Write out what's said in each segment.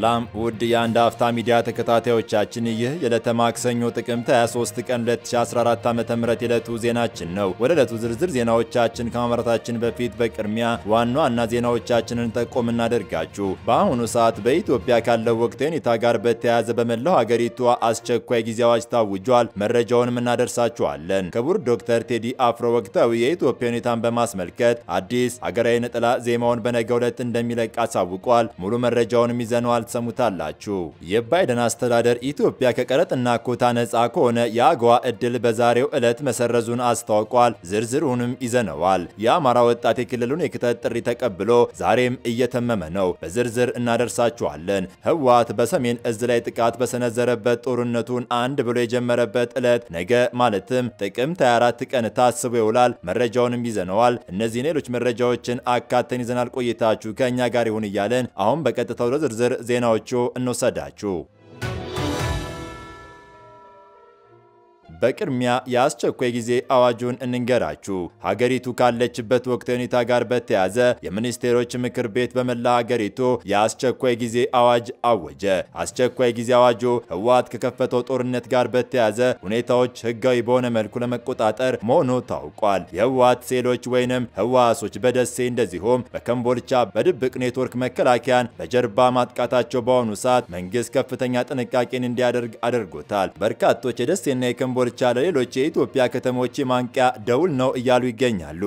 ሰላም ውድ የአንድ አፍታ ሚዲያ ተከታታዮቻችን፣ ይህ የዕለተ ማክሰኞ ጥቅምት 23 ቀን 2014 ዓ.ም የዕለቱ ዜናችን ነው። ወደ ዕለቱ ዝርዝር ዜናዎቻችን ከማምራታችን በፊት በቅድሚያ ዋና ዋና ዜናዎቻችንን ጠቆም እናደርጋችሁ። በአሁኑ ሰዓት በኢትዮጵያ ካለው ወቅታዊ ሁኔታ ጋር በተያያዘ በመላው ሀገሪቱ አስቸኳይ ጊዜ አዋጅ ታውጇል። መረጃውንም እናደርሳችኋለን። ክቡር ዶክተር ቴዲ አፍሮ ወቅታዊ የኢትዮጵያ ሁኔታን በማስመልከት አዲስ ሀገራዊ ነጠላ ዜማውን በነገው ዕለት እንደሚለቅ አሳውቋል። ሙሉ መረጃውንም ይዘነዋል ትሰሙታላችሁ። የባይደን አስተዳደር ኢትዮጵያ ከቀረጥና ኮታ ነፃ ከሆነ የአገዋ እድል በዛሬው ዕለት መሰረዙን አስታውቋል። ዝርዝሩንም ይዘነዋል። የአማራ ወጣት የክልሉን የክተት ጥሪ ተቀብሎ ዛሬም እየተመመ ነው። በዝርዝር እናደርሳችኋለን። ህወሓት በሰሜን እዝ ላይ ጥቃት በሰነዘረበት ጦርነቱን አንድ ብሎ የጀመረበት ዕለት ነገ ማለትም ጥቅምት 24 ቀን ታስቦ ይውላል። መረጃውንም ይዘነዋል። እነዚህን ሌሎች መረጃዎችን አካተን ይዘናል። ቆይታችሁ ከእኛ ጋር ይሁን እያለን አሁን በቀጥታ ወደ ዝርዝር ዜናዎቹ እንወሰዳችሁ። በቅድሚያ የአስቸኳይ ጊዜ አዋጁን እንንገራችሁ። ሀገሪቱ ካለችበት ወቅታዊ ሁኔታ ጋር በተያያዘ የሚኒስቴሮች ምክር ቤት በመላ ሀገሪቱ የአስቸኳይ ጊዜ አዋጅ አወጀ። አስቸኳይ ጊዜ አዋጁ ህወሓት ከከፈተው ጦርነት ጋር በተያያዘ ሁኔታዎች ህጋዊ በሆነ መልኩ ለመቆጣጠር መሆኑ ታውቋል። የህወሓት ሴሎች ወይንም ህወሓሶች በደሴ እንደዚሁም በከምቦልቻ በድብቅ ኔትወርክ መከላከያን በጀርባ ማጥቃታቸው በአሁኑ ሰዓት መንግስት ከፍተኛ ጥንቃቄን እንዲያደርግ አድርጎታል። በርካቶች የደሴና የከምቦ ኮምቦልቻ ለሌሎች የኢትዮጵያ ከተሞች የማንቂያ ደውል ነው እያሉ ይገኛሉ።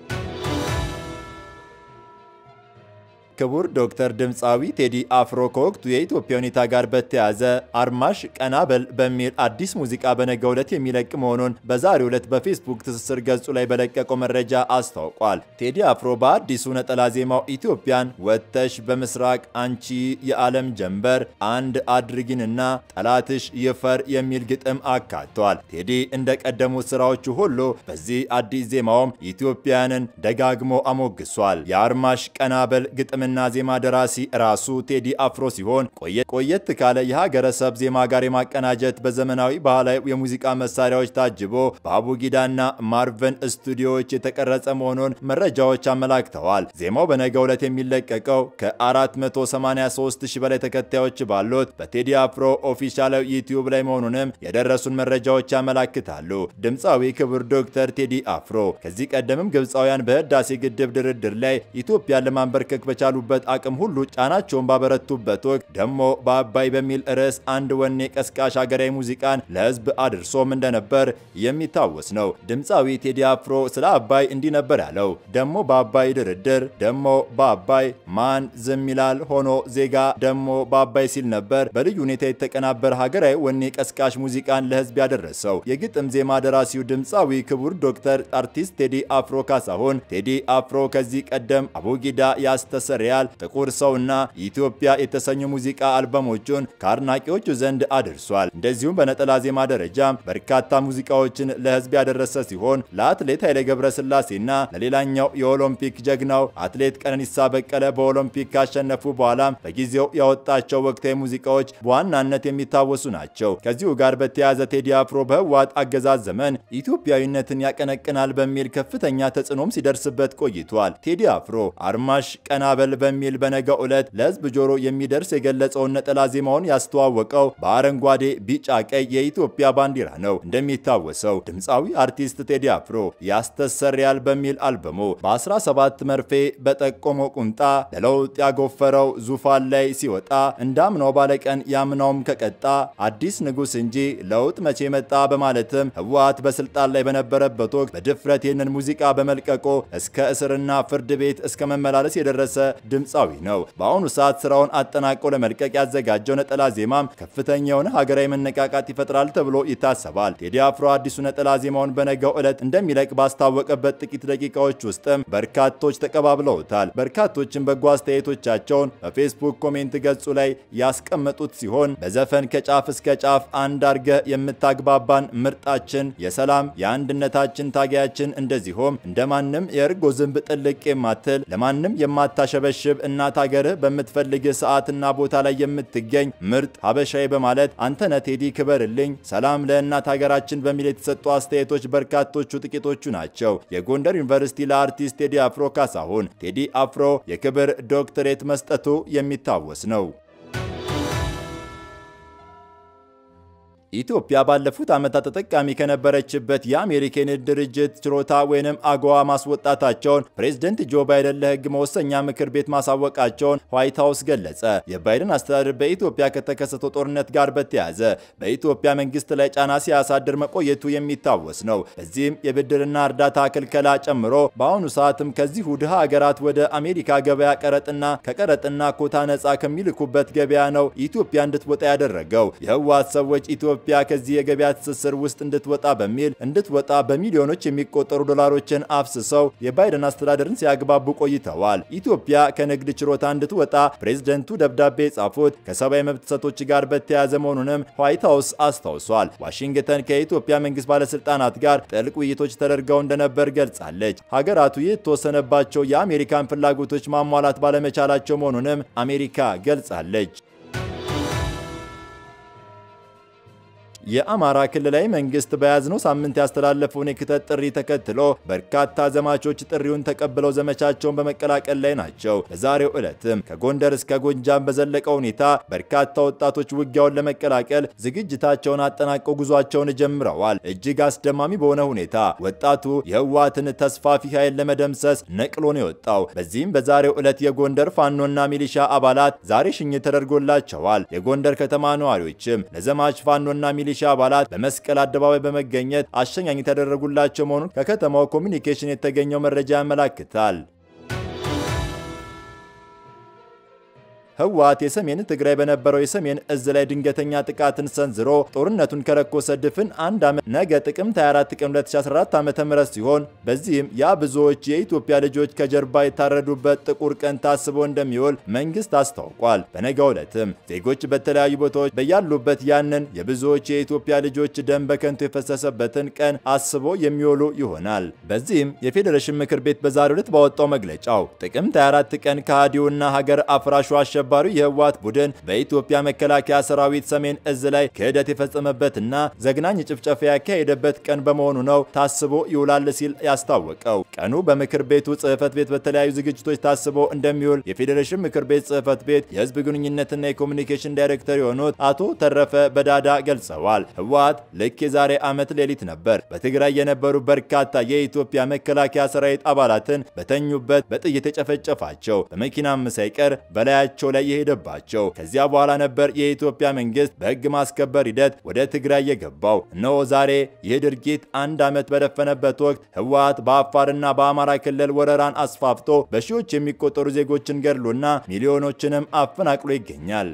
ክቡር ዶክተር ድምፃዊ ቴዲ አፍሮ ከወቅቱ የኢትዮጵያ ሁኔታ ጋር በተያያዘ አርማሽ ቀናበል በሚል አዲስ ሙዚቃ በነገው ዕለት የሚለቅ መሆኑን በዛሬው ዕለት በፌስቡክ ትስስር ገጹ ላይ በለቀቀው መረጃ አስታውቋል። ቴዲ አፍሮ በአዲሱ ነጠላ ዜማው ኢትዮጵያን ወጥተሽ በምስራቅ አንቺ የዓለም ጀንበር አንድ አድርጊንና ጠላትሽ ይፈር የሚል ግጥም አካቷል። ቴዲ እንደ ቀደሙት ስራዎቹ ሁሉ በዚህ አዲስ ዜማውም ኢትዮጵያንን ደጋግሞ አሞግሷል። የአርማሽ ቀናበል ግጥም ና ዜማ ደራሲ ራሱ ቴዲ አፍሮ ሲሆን ቆየት ካለ የሀገረሰብ ዜማ ጋር የማቀናጀት በዘመናዊ ባህላዊ የሙዚቃ መሳሪያዎች ታጅቦ በአቡጊዳና ማርቨን ስቱዲዮዎች የተቀረጸ መሆኑን መረጃዎች አመላክተዋል። ዜማው በነገው ዕለት የሚለቀቀው ከ483 ሺህ በላይ ተከታዮች ባሉት በቴዲ አፍሮ ኦፊሻላዊ ዩቲዩብ ላይ መሆኑንም የደረሱን መረጃዎች ያመላክታሉ። ድምፃዊ ክቡር ዶክተር ቴዲ አፍሮ ከዚህ ቀደምም ግብፃውያን በህዳሴ ግድብ ድርድር ላይ ኢትዮጵያን ለማንበርከክ በቻሉ በት አቅም ሁሉ ጫናቸውን ባበረቱበት ወቅት ደግሞ በአባይ በሚል ርዕስ አንድ ወኔ ቀስቃሽ ሀገራዊ ሙዚቃን ለህዝብ አድርሶም እንደነበር የሚታወስ ነው። ድምፃዊ ቴዲ አፍሮ ስለ አባይ እንዲህ ነበር ያለው። ደግሞ በአባይ ድርድር፣ ደግሞ በአባይ ማን ዝም ይላል ሆኖ ዜጋ ደግሞ በአባይ ሲል ነበር በልዩ ሁኔታ የተቀናበረ ሀገራዊ ወኔ ቀስቃሽ ሙዚቃን ለህዝብ ያደረሰው የግጥም ዜማ ደራሲው ድምፃዊ ክቡር ዶክተር አርቲስት ቴዲ አፍሮ ካሳሁን ቴዲ አፍሮ ከዚህ ቀደም አቡጊዳ ያስተሰ ሪያል ጥቁር ሰውና ኢትዮጵያ የተሰኙ ሙዚቃ አልበሞቹን ከአድናቂዎቹ ዘንድ አድርሷል። እንደዚሁም በነጠላ ዜማ ደረጃም በርካታ ሙዚቃዎችን ለህዝብ ያደረሰ ሲሆን ለአትሌት ኃይሌ ገብረስላሴና ለሌላኛው የኦሎምፒክ ጀግናው አትሌት ቀነኒሳ በቀለ በኦሎምፒክ ካሸነፉ በኋላም በጊዜው ያወጣቸው ወቅታዊ ሙዚቃዎች በዋናነት የሚታወሱ ናቸው። ከዚሁ ጋር በተያያዘ ቴዲ አፍሮ በህወሓት አገዛዝ ዘመን ኢትዮጵያዊነትን ያቀነቅናል በሚል ከፍተኛ ተጽዕኖም ሲደርስበት ቆይቷል። ቴዲ አፍሮ አርማሽ ቀናበል በሚል በነገው ዕለት ለህዝብ ጆሮ የሚደርስ የገለጸውን ነጠላ ዜማውን ያስተዋወቀው በአረንጓዴ፣ ቢጫ፣ ቀይ የኢትዮጵያ ባንዲራ ነው። እንደሚታወሰው ድምፃዊ አርቲስት ቴዲ አፍሮ ያስተሰርያል በሚል አልበሙ በ17 መርፌ በጠቆመው ቁምጣ ለለውጥ ያጎፈረው ዙፋን ላይ ሲወጣ እንዳምናው ባለቀን ያምናውም ከቀጣ አዲስ ንጉሥ እንጂ ለውጥ መቼ መጣ በማለትም ህወሓት በስልጣን ላይ በነበረበት ወቅት በድፍረት ይህንን ሙዚቃ በመልቀቆ እስከ እስርና ፍርድ ቤት እስከ መመላለስ የደረሰ ድምፃዊ ነው። በአሁኑ ሰዓት ስራውን አጠናቆ ለመልቀቅ ያዘጋጀው ነጠላ ዜማም ከፍተኛ የሆነ ሀገራዊ መነቃቃት ይፈጥራል ተብሎ ይታሰባል። ቴዲ አፍሮ አዲሱ ነጠላ ዜማውን በነገው ዕለት እንደሚለቅ ባስታወቀበት ጥቂት ደቂቃዎች ውስጥም በርካቶች ተቀባብለውታል። በርካቶችን በጎ አስተያየቶቻቸውን በፌስቡክ ኮሜንት ገጹ ላይ ያስቀመጡት ሲሆን በዘፈን ከጫፍ እስከ ጫፍ አንድ አርገ የምታግባባን ምርጣችን፣ የሰላም የአንድነታችን ታጋያችን፣ እንደዚሁም እንደማንም የእርጎ ዝንብ ጥልቅ የማትል ለማንም የማታሸበሽብ እናት ሀገርህ በምትፈልግህ ሰዓትና ቦታ ላይ የምትገኝ ምርጥ ሀበሻዊ በማለት አንተነ ቴዲ ክበርልኝ፣ ሰላም ለእናት ሀገራችን በሚል የተሰጡ አስተያየቶች በርካቶቹ ጥቂቶቹ ናቸው። የጎንደር ዩኒቨርሲቲ ለአርቲስት ቴዲ አፍሮ ካሳሁን ቴዲ አፍሮ የክብር ዶክትሬት መስጠቱ የሚታወስ ነው። ኢትዮጵያ ባለፉት ዓመታት ተጠቃሚ ከነበረችበት የአሜሪካ የንግድ ድርጅት ችሮታ ወይንም አጎዋ ማስወጣታቸውን ፕሬዝደንት ጆ ባይደን ለሕግ መወሰኛ ምክር ቤት ማሳወቃቸውን ዋይት ሀውስ ገለጸ። የባይደን አስተዳደር በኢትዮጵያ ከተከሰተው ጦርነት ጋር በተያያዘ በኢትዮጵያ መንግስት ላይ ጫና ሲያሳድር መቆየቱ የሚታወስ ነው። በዚህም የብድርና እርዳታ ክልከላ ጨምሮ በአሁኑ ሰዓትም ከዚሁ ድሃ ሀገራት ወደ አሜሪካ ገበያ ቀረጥና ከቀረጥና ኮታ ነጻ ከሚልኩበት ገበያ ነው ኢትዮጵያ እንድትወጣ ያደረገው። የህወሓት ሰዎች ኢትዮጵያ ከዚህ የገበያ ትስስር ውስጥ እንድትወጣ በሚል እንድትወጣ በሚሊዮኖች የሚቆጠሩ ዶላሮችን አፍስሰው የባይደን አስተዳደርን ሲያግባቡ ቆይተዋል። ኢትዮጵያ ከንግድ ችሮታ እንድትወጣ ፕሬዝደንቱ ደብዳቤ የጻፉት ከሰብአዊ መብት ጥሰቶች ጋር በተያያዘ መሆኑንም ዋይት ሀውስ አስታውሷል። ዋሽንግተን ከኢትዮጵያ መንግስት ባለስልጣናት ጋር ጥልቅ ውይይቶች ተደርገው እንደነበር ገልጻለች። ሀገራቱ የተወሰነባቸው የአሜሪካን ፍላጎቶች ማሟላት ባለመቻላቸው መሆኑንም አሜሪካ ገልጻለች። የአማራ ክልላዊ መንግስት በያዝነው ሳምንት ያስተላለፈውን የክተት ጥሪ ተከትሎ በርካታ ዘማቾች ጥሪውን ተቀብለው ዘመቻቸውን በመቀላቀል ላይ ናቸው። በዛሬው ዕለትም ከጎንደር እስከ ጎንጃም በዘለቀ ሁኔታ በርካታ ወጣቶች ውጊያውን ለመቀላቀል ዝግጅታቸውን አጠናቀው ጉዟቸውን ጀምረዋል። እጅግ አስደማሚ በሆነ ሁኔታ ወጣቱ የህወሓትን ተስፋፊ ኃይል ለመደምሰስ ነቅሎ ነው የወጣው። በዚህም በዛሬው ዕለት የጎንደር ፋኖና ሚሊሻ አባላት ዛሬ ሽኝት ተደርጎላቸዋል። የጎንደር ከተማ ነዋሪዎችም ለዘማች ፋኖና ሚሊሻ አባላት በመስቀል አደባባይ በመገኘት አሸኛኝ የተደረጉላቸው መሆኑን ከከተማው ኮሚኒኬሽን የተገኘው መረጃ ያመላክታል። ህወሓት የሰሜን ትግራይ በነበረው የሰሜን እዝ ላይ ድንገተኛ ጥቃትን ሰንዝሮ ጦርነቱን ከለኮሰ ድፍን አንድ ዓመት ነገ ጥቅምት 24 ቀን 2014 ዓ.ም ሲሆን በዚህም ያ ብዙዎች የኢትዮጵያ ልጆች ከጀርባ የታረዱበት ጥቁር ቀን ታስቦ እንደሚውል መንግስት አስታውቋል። በነገው ዕለትም ዜጎች በተለያዩ ቦታዎች በያሉበት ያንን የብዙዎች የኢትዮጵያ ልጆች ደም በከንቱ የፈሰሰበትን ቀን አስቦ የሚውሉ ይሆናል። በዚህም የፌዴሬሽን ምክር ቤት በዛሬው ዕለት ባወጣው መግለጫው ጥቅምት 24 ቀን ከሃዲውና ሀገር አፍራሹ አሸባሪው የህወሓት ቡድን በኢትዮጵያ መከላከያ ሰራዊት ሰሜን እዝ ላይ ክህደት የፈጸመበትና ዘግናኝ ጭፍጨፋ ያካሄደበት ቀን በመሆኑ ነው ታስቦ ይውላል ሲል ያስታወቀው። ቀኑ በምክር ቤቱ ጽህፈት ቤት በተለያዩ ዝግጅቶች ታስቦ እንደሚውል የፌዴሬሽን ምክር ቤት ጽህፈት ቤት የህዝብ ግንኙነትና የኮሚኒኬሽን ዳይሬክተር የሆኑት አቶ ተረፈ በዳዳ ገልጸዋል። ህወሓት ልክ የዛሬ ዓመት ሌሊት ነበር በትግራይ የነበሩ በርካታ የኢትዮጵያ መከላከያ ሰራዊት አባላትን በተኙበት በጥይት የጨፈጨፋቸው በመኪናም ሳይቀር በላያቸው ላይ የሄደባቸው። ከዚያ በኋላ ነበር የኢትዮጵያ መንግስት በህግ ማስከበር ሂደት ወደ ትግራይ የገባው። እነሆ ዛሬ ይህ ድርጊት አንድ ዓመት በደፈነበት ወቅት ህወሓት በአፋርና በአማራ ክልል ወረራን አስፋፍቶ በሺዎች የሚቆጠሩ ዜጎችን ገድሎና ሚሊዮኖችንም አፈናቅሎ ይገኛል።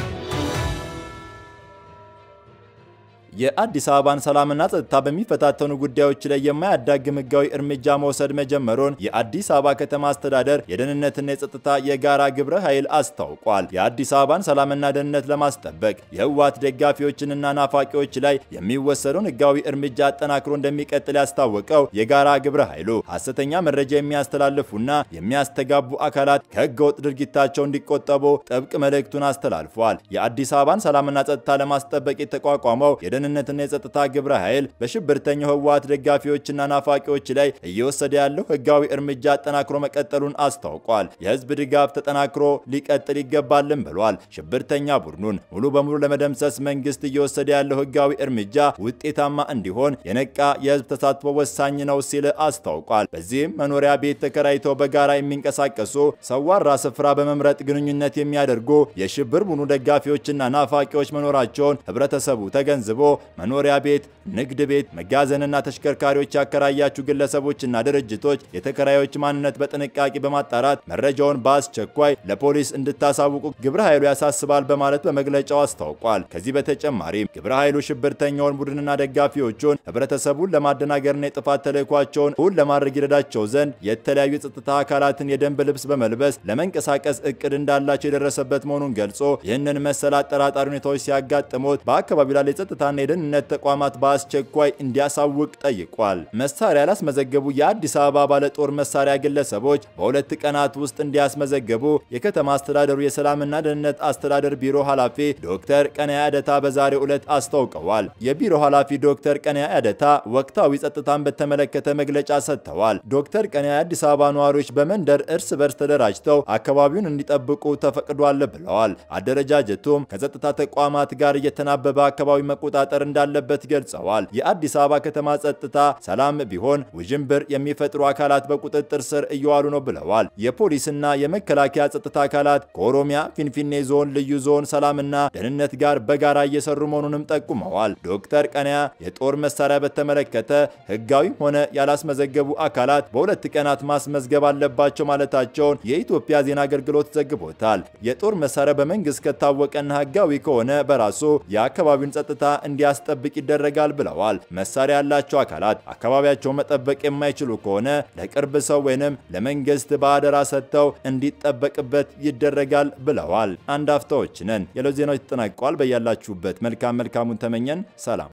የአዲስ አበባን ሰላምና ጸጥታ በሚፈታተኑ ጉዳዮች ላይ የማያዳግም ህጋዊ እርምጃ መውሰድ መጀመሩን የአዲስ አበባ ከተማ አስተዳደር የደህንነትና የጸጥታ የጋራ ግብረ ኃይል አስታውቋል። የአዲስ አበባን ሰላምና ደህንነት ለማስጠበቅ የህወሓት ደጋፊዎችንና ናፋቂዎች ላይ የሚወሰደውን ህጋዊ እርምጃ አጠናክሮ እንደሚቀጥል ያስታወቀው የጋራ ግብረ ኃይሉ ሐሰተኛ መረጃ የሚያስተላልፉና የሚያስተጋቡ አካላት ከህገወጥ ድርጊታቸው እንዲቆጠቡ ጥብቅ መልእክቱን አስተላልፏል። የአዲስ አበባን ሰላምና ጸጥታ ለማስጠበቅ የተቋቋመው የደህንነትና የጸጥታ ግብረ ኃይል በሽብርተኛው ህወሓት ደጋፊዎችና ናፋቂዎች ላይ እየወሰደ ያለው ህጋዊ እርምጃ አጠናክሮ መቀጠሉን አስታውቋል። የህዝብ ድጋፍ ተጠናክሮ ሊቀጥል ይገባልን ብሏል። ሽብርተኛ ቡድኑን ሙሉ በሙሉ ለመደምሰስ መንግስት እየወሰደ ያለው ህጋዊ እርምጃ ውጤታማ እንዲሆን የነቃ የህዝብ ተሳትፎ ወሳኝ ነው ሲል አስታውቋል። በዚህም መኖሪያ ቤት ተከራይተው በጋራ የሚንቀሳቀሱ ሰዋራ ስፍራ በመምረጥ ግንኙነት የሚያደርጉ የሽብር ቡድኑ ደጋፊዎችና ናፋቂዎች መኖራቸውን ህብረተሰቡ ተገንዝቦ መኖሪያ ቤት፣ ንግድ ቤት፣ መጋዘንና ተሽከርካሪዎች ያከራያችሁ ግለሰቦችና ድርጅቶች የተከራዮች ማንነት በጥንቃቄ በማጣራት መረጃውን በአስቸኳይ ለፖሊስ እንድታሳውቁ ግብረ ኃይሉ ያሳስባል በማለት በመግለጫው አስታውቋል። ከዚህ በተጨማሪም ግብረ ኃይሉ ሽብርተኛውን ቡድንና ደጋፊዎቹን ህብረተሰቡን ለማደናገርና የጥፋት ተልዕኳቸውን እውን ለማድረግ ይረዳቸው ዘንድ የተለያዩ የጸጥታ አካላትን የደንብ ልብስ በመልበስ ለመንቀሳቀስ እቅድ እንዳላቸው የደረሰበት መሆኑን ገልጾ ይህንን መሰል አጠራጣሪ ሁኔታዎች ሲያጋጥሙት በአካባቢው ላይ የጸጥታና የደህንነት ተቋማት በአስቸኳይ እንዲያሳውቅ ጠይቋል። መሳሪያ ያላስመዘገቡ የአዲስ አበባ ባለጦር መሳሪያ ግለሰቦች በሁለት ቀናት ውስጥ እንዲያስመዘገቡ የከተማ አስተዳደሩ የሰላምና ደህንነት አስተዳደር ቢሮ ኃላፊ ዶክተር ቀነያ አደታ በዛሬው ዕለት አስታውቀዋል። የቢሮ ኃላፊ ዶክተር ቀነያ አደታ ወቅታዊ ጸጥታን በተመለከተ መግለጫ ሰጥተዋል። ዶክተር ቀነያ የአዲስ አበባ ነዋሪዎች በመንደር እርስ በርስ ተደራጅተው አካባቢውን እንዲጠብቁ ተፈቅዷል ብለዋል። አደረጃጀቱም ከጸጥታ ተቋማት ጋር እየተናበበ አካባቢ መቆጣጠር መቆጣጠር እንዳለበት ገልጸዋል። የአዲስ አበባ ከተማ ጸጥታ ሰላም ቢሆን ውዥንብር የሚፈጥሩ አካላት በቁጥጥር ስር እየዋሉ ነው ብለዋል። የፖሊስና የመከላከያ ጸጥታ አካላት ከኦሮሚያ ፊንፊኔ ዞን ልዩ ዞን ሰላምና ደህንነት ጋር በጋራ እየሰሩ መሆኑንም ጠቁመዋል። ዶክተር ቀነያ የጦር መሳሪያ በተመለከተ ህጋዊም ሆነ ያላስመዘገቡ አካላት በሁለት ቀናት ማስመዝገብ አለባቸው ማለታቸውን የኢትዮጵያ ዜና አገልግሎት ዘግቦታል። የጦር መሳሪያ በመንግስት ከታወቀና ህጋዊ ከሆነ በራሱ የአካባቢውን ጸጥታ እንዲያስጠብቅ ይደረጋል ብለዋል። መሳሪያ ያላቸው አካላት አካባቢያቸው መጠበቅ የማይችሉ ከሆነ ለቅርብ ሰው ወይንም ለመንግስት በአደራ ሰጥተው እንዲጠበቅበት ይደረጋል ብለዋል። አንድ አፍታዎች ነን። የለው ዜናዎች ተጠናቀዋል። በያላችሁበት መልካም መልካሙን ተመኘን። ሰላም